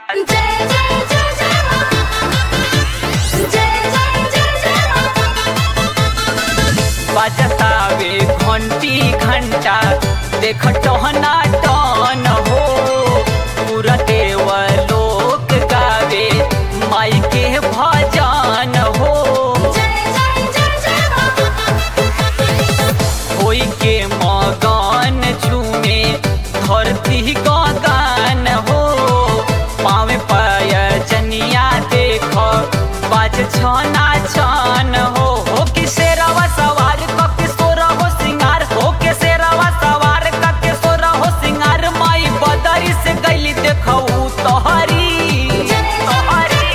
जय जय जय जय माँ जय जय जय जय माँ बजतावे घंटी घंटा देख टहना टन हो पूरा देव लोक गावे माई के भजन हो जय जय जय जय माँ होई के मगन झूमे धरती गगन हो पावे पाय जनिया देख बाज छना छन हो हो कि शेरवा सवार क के सोरा हो सिंगार हो के शेरवा सवार क के सोरा हो सिंगार माई बदरी से गईली देखऊ तोहरी तोहरी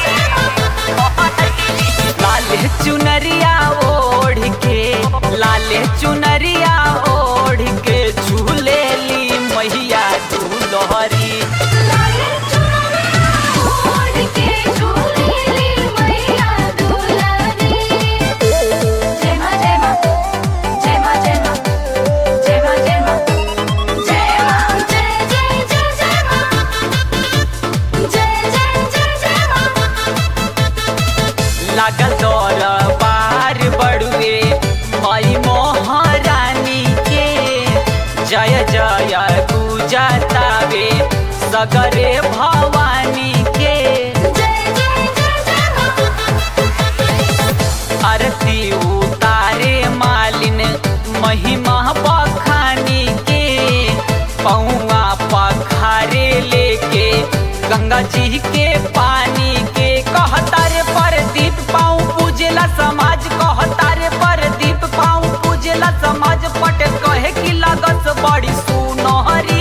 लाले चुनरिया ओढ़ के लाले चुनरिया ओढ़ के झूलेली मैया झूलहरी लाले चुनरिया ओढ़ के झूलेली मैया दुलारी जय माँ जय माँ जय माँ जय माँ जय माँ जय माँ जय माँ जय जय जय जय माँ जय जय जय जय माँ लागल दरबार बड़ुए माई महारानी के जय जय गुजतावे सगरे भवानी के जय जय जय जय माँ आरती उतारे मालिन महिमा बखानी के पौआ पखारे लेके गंगा जी के पानी के कहतारे पर दीप पाऊँ पूजला समाज कहतारे पर दीप पाऊँ पूजला समाज पट कहे की लागत बड़ी सुनहरी